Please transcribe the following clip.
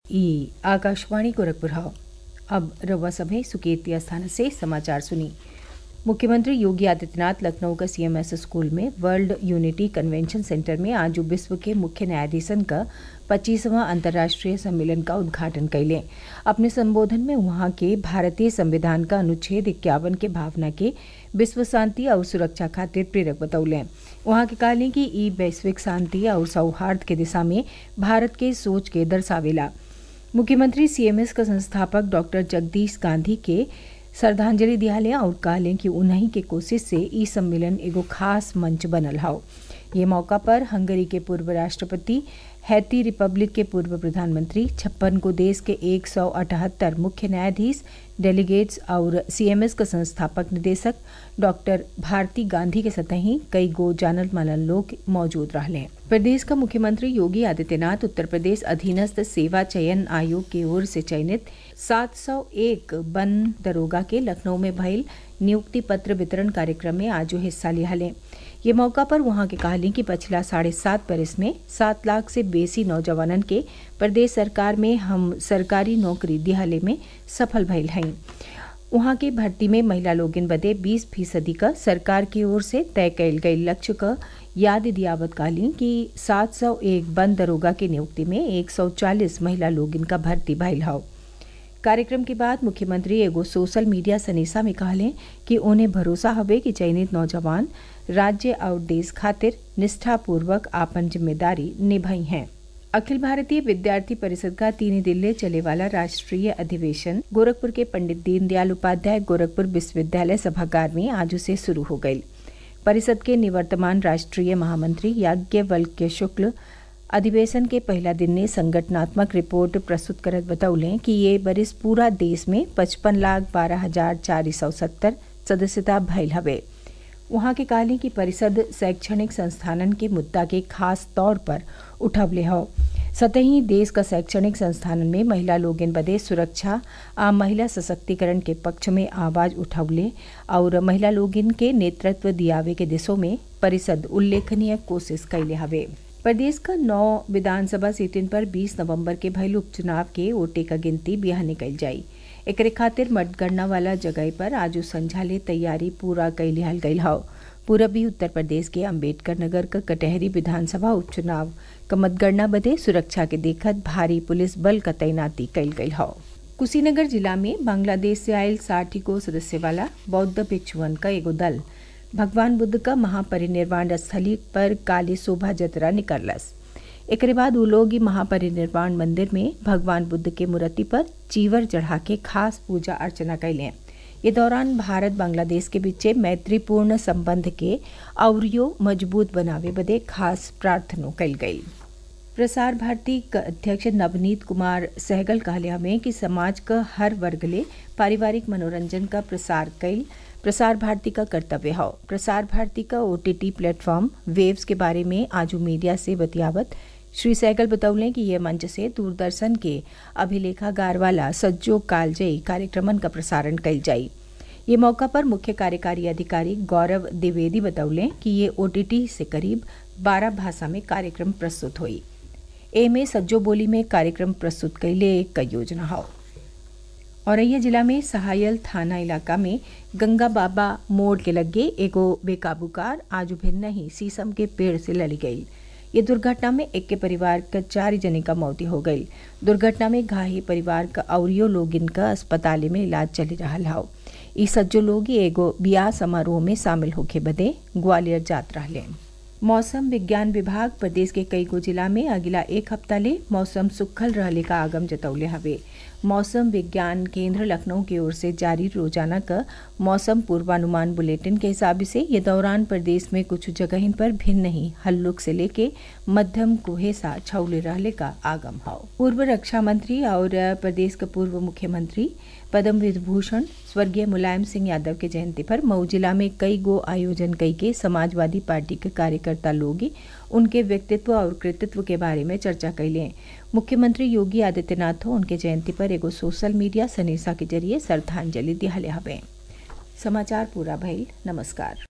ई आकाशवाणी गोरखपुर हौ अब रउआ सभे सुकेती स्थान से समाचार सुनी मुख्यमंत्री योगी आदित्यनाथ लखनऊ का सीएमएस स्कूल में वर्ल्ड यूनिटी कन्वेंशन सेंटर में आज विश्व के मुख्य न्यायाधीशन का पच्चीसवां अंतर्राष्ट्रीय सम्मेलन का उद्घाटन कैले अपने संबोधन में वहां के भारतीय संविधान का अनुच्छेद इक्यावन के भावना के विश्व शांति और सुरक्षा खातिर प्रेरक बतौले वहां के कहले कि ई वैश्विक शांति और सौहार्द के दिशा में भारत के सोच के दर्शावेला मुख्यमंत्री सीएमएस का संस्थापक डॉक्टर जगदीश गांधी के श्रद्धांजलि दियाले और कहले कि उन्हीं के कोशिश से ई सम्मेलन एगो खास मंच बनल हौ ये मौका पर हंगरी के पूर्व राष्ट्रपति हैती रिपब्लिक के पूर्व प्रधानमंत्री छप्पन को देश के एक सौ अठहत्तर मुख्य न्यायाधीश डेलीगेट्स और सीएमएस का संस्थापक निदेशक डॉक्टर भारती गांधी के सतही कई गो जानल मानल लोग मौजूद रहले प्रदेश का मुख्यमंत्री योगी आदित्यनाथ उत्तर प्रदेश अधीनस्थ सेवा चयन आयोग की ओर से चयनित 701 वन दरोगा के लखनऊ में भइल नियुक्ति पत्र वितरण कार्यक्रम में आज हिस्सा लिहाले ये मौका पर वहां के कहली कि पिछला साढ़े सात बरस में सात लाख से बेसी नौजवानन के प्रदेश सरकार में हम सरकारी नौकरी दिहाले में सफल भइल हई वहां के भर्ती में महिला लोगिन बदे 20 फीसदी का सरकार की ओर से तय कैल गई लक्ष्य का याद दियावत काली कि 701 वन दरोगा की नियुक्ति में 140 महिला लोगिन का भर्ती भइल हौ कार्यक्रम के बाद मुख्यमंत्री एगो सोशल मीडिया सनेसा में कहले कि उन्हें भरोसा हवे कि चयनित नौजवान राज्य और देश खातिर निष्ठापूर्वक आपन जिम्मेदारी निभाई हैं अखिल भारतीय विद्यार्थी परिषद का तीन दिल्ली चले वाला राष्ट्रीय अधिवेशन गोरखपुर के पंडित दीनदयाल उपाध्याय गोरखपुर विश्वविद्यालय सभागार में आज से शुरू हो गई परिषद के निवर्तमान राष्ट्रीय महामंत्री याज्ञवल्क्य शुक्ल अधिवेशन के पहला दिन ने संगठनात्मक रिपोर्ट प्रस्तुत करत बतौले कि ये बरिस पूरा देश में पचपन लाख बारह हजार चार सौ सत्तर सदस्यता भइल हवे वहां के कहले कि परिषद शैक्षणिक संस्थानन के मुद्दा के खास तौर पर उठवले हौ सतही देश का शैक्षणिक संस्थानन में महिला लोगन बदे सुरक्षा आ महिला सशक्तिकरण के पक्ष में आवाज उठवले और महिला लोगन के नेतृत्व दियावे के दिशों में परिषद उल्लेखनीय कोशिश कैले हवे प्रदेश का नौ विधानसभा सीटन पर 20 नवंबर के भइल उपचुनाव के वोटे का गिनती बिहार निकल जाई एकरे खातिर मतगणना वाला जगह पर आज संझाले तैयारी पूरा कैलिहल गई हौ पूरबी उत्तर प्रदेश के अंबेडकर नगर का कटहरी विधानसभा उपचुनाव का मतगणना बदे सुरक्षा के देखत भारी पुलिस बल का तैनाती कैल गई हौ कुशीनगर जिला में बांग्लादेश से आयल साठी को सदस्य वाला बौद्ध भिक्षुअन का एगो दल भगवान बुद्ध का महापरिनिर्वाण स्थली पर काली शोभा जतरा निकलस एक बाद उ लोग महापरिनिर्वाण मंदिर में भगवान बुद्ध के मूर्ति पर चीवर चढ़ा के खास पूजा अर्चना कैले ये दौरान भारत बांग्लादेश के बीच मैत्रीपूर्ण संबंध के औरियो मजबूत बनावे बदे खास प्रार्थनो कैल गई प्रसार भारती का अध्यक्ष नवनीत कुमार सहगल कहले हमें कि समाज का हर वर्ग ले पारिवारिक मनोरंजन का प्रसार कैल प्रसार भारती का कर्तव्य हो प्रसार भारती का ओटीटी प्लेटफॉर्म वेव्स के बारे में आज मीडिया से बतियावत श्री सहगल बतौले कि यह मंच से दूरदर्शन के अभिलेखागार वाला सज्जो कालजयी कार्यक्रमन का प्रसारण कल जाई ये मौका पर मुख्य कार्यकारी अधिकारी गौरव द्विवेदी बतौले कि ये ओटीटी से करीब 12 भाषा में कार्यक्रम प्रस्तुत हुई ए में सज्जो बोली में कार्यक्रम प्रस्तुत कैले एक योजना हो औरैया जिला में सहायल थाना इलाका में गंगा बाबा मोड़ के लगे एगो बेकाबू कार आज भिन्न ही शीशम के पेड़ से लड़ी गई ये दुर्घटना में एक के परिवार का चार जने का मौत हो गई दुर्घटना में घायल परिवार का औरियो लोग इनका अस्पताल में इलाज चली रहा हो ई सज्जो लोग एगो बियाह समारोह में शामिल होके बदे ग्वालियर जात रहे मौसम विज्ञान विभाग प्रदेश के कई गो जिला में अगला एक हफ्ता ले मौसम सुखल रहले का आगम जतौले हवे मौसम विज्ञान केंद्र लखनऊ की ओर से जारी रोजाना का मौसम पूर्वानुमान बुलेटिन के हिसाब से ये दौरान प्रदेश में कुछ जगह पर भिन्न ही हल्लुक से लेके मध्यम कुहेसा छौले रहले का आगम हो पूर्व रक्षा मंत्री और प्रदेश का पूर्व मुख्यमंत्री पद्म विभूषण स्वर्गीय मुलायम सिंह यादव के जयंती पर मऊ जिला में कई गो आयोजन कई के समाजवादी पार्टी के कार्यकर्ता लोग उनके व्यक्तित्व और कृतित्व के बारे में चर्चा कैले मुख्यमंत्री योगी आदित्यनाथ उनके जयंती पर एगो सोशल मीडिया सनेसा के जरिए श्रद्धांजलि दिहले हवे समाचार पूरा भइल नमस्कार